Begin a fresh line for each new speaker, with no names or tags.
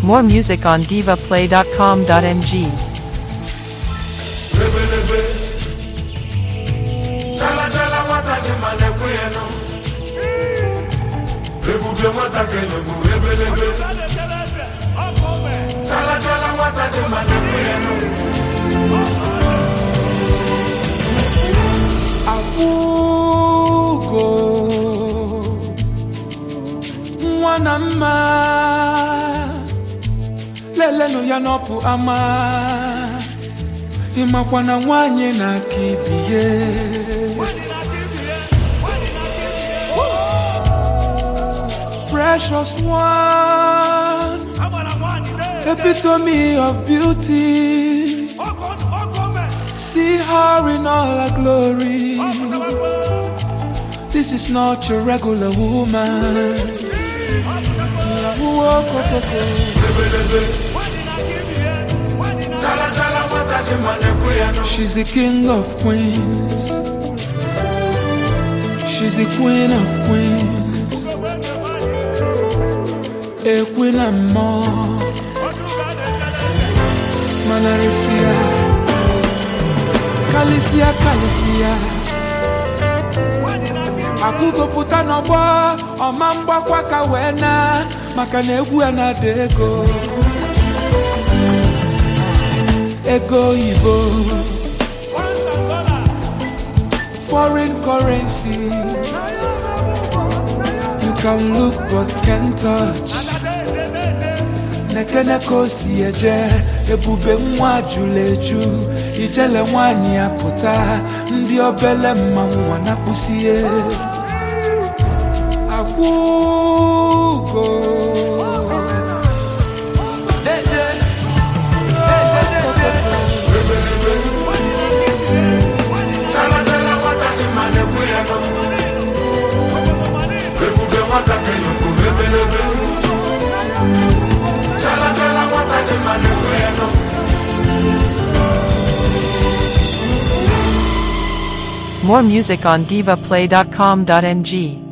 More music on divaplay.com.ng.
ebelebe chalachala nwata gị ma na-ekwe ya nụ ebube nwata gị nụmụ ebelebe chalachala nwata gị ma na-ekwe ya nụ
akwụgo nwa na mma lelenụ ya n'ọpụ ama ịmakwa na nwanyị na-aka ibie precious one epitome of beauty see her in all her glory This is not your regular woman.
ebelebe chalachala nwata gị ma na-ekwe ya nụ
She's the king of queens. She's the queen of queens. A queen and more. Manarisia. Kalisia, Kalisia. akwụgopụta n'ọgbọ ọma mgbakwa ka wee na maka na egwu ya na-ada ego ego oyibo foreign currency you can look but can't touch nekene ka o si eje ebube nwa jụrụ eju ijele nwanyị ya pụta ndị obele mmanwụ nwa na-akpụsie akwụgo
chalachala nwata gị ma na-ekwe ya nụ ebube nwata gị nụmụ ebelebe chalachala nwata gị ma na-ekwe ya nụ
More music on divaplay.com.ng.